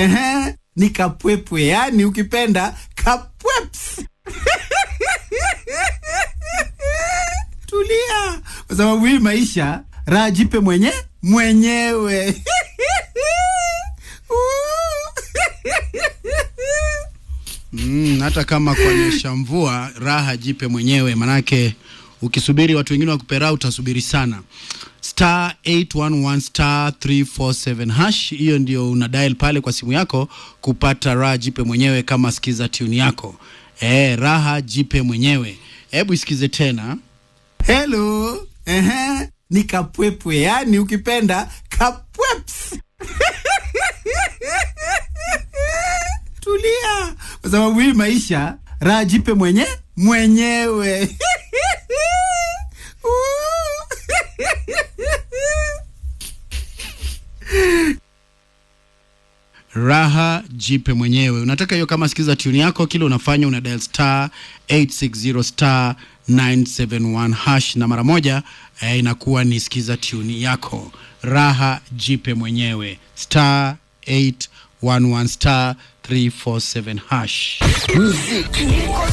Ehe, ni kapwepwe, yani ukipenda kapweps. Tulia, kwa sababu hii maisha raha jipe mwenye mwenyewe. Mm, hata kama kuonyesha mvua raha jipe mwenyewe, manake ukisubiri watu wengine wakupe raha utasubiri sana. Star 811 star 347 hash, hiyo ndio una dial pale kwa simu yako kupata raha jipe mwenyewe, kama sikiza tune yako eh, raha jipe mwenyewe. Hebu isikize tena. Hello, ehe, ni kapwepwe, yani ukipenda kapweps. Tulia, kwa sababu hii maisha raha jipe mwenye mwenyewe. raha jipe mwenyewe. Unataka hiyo kama sikiza tune yako, kile unafanya una dial star 860 star 971 hash, na mara moja eh, inakuwa ni sikiza tune yako. Raha jipe mwenyewe star 811 star 347 hash. Muziki